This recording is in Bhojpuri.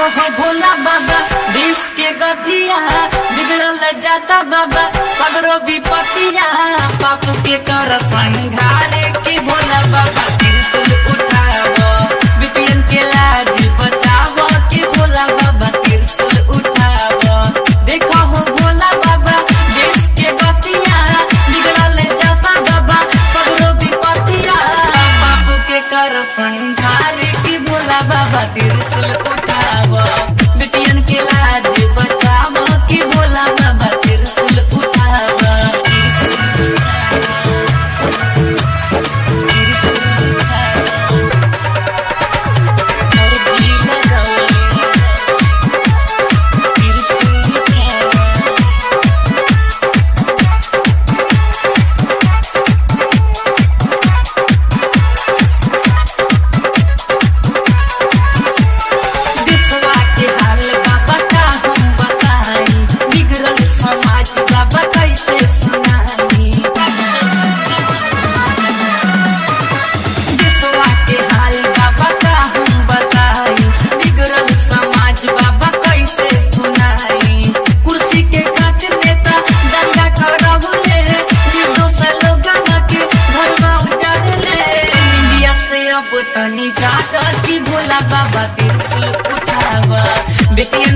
हो भोला बाबा देश के गतिया बिगड़ल जाता बाबा सगरो विपतिया पाप के कर संघारे के भोला बाबा त्रिशूल उठावो विपिन के लाज बचावो के भोला बाबा त्रिशूल उठावो देखो हो भोला बाबा देश के गतिया बिगड़ल जाता बाबा सगरो विपतिया पाप के कर संघारे के भोला बाबा त्रिशूल उठावो बिटियन के लाज बचावो के भोला बाबा त्रिशूल उठावो त्रिशूल त्रिशूल उठावो अर्जी लगावो त्रिशूल उठावो विश्वा के हाल बाबा का हम बताई बिगड़ल समाज बाबा कैसे सुनाई विश्वा के हाल बाबा का हम बताई बिगड़ल समाज बाबा कैसे सुनाई कुर्सी के खातिर नेता दंगा करबले निर्दोष लोगन के घरवा उजाड़ले इंडिया से अब तनी जाग की भोला बाबा त्रिशूल उठावा बेटियन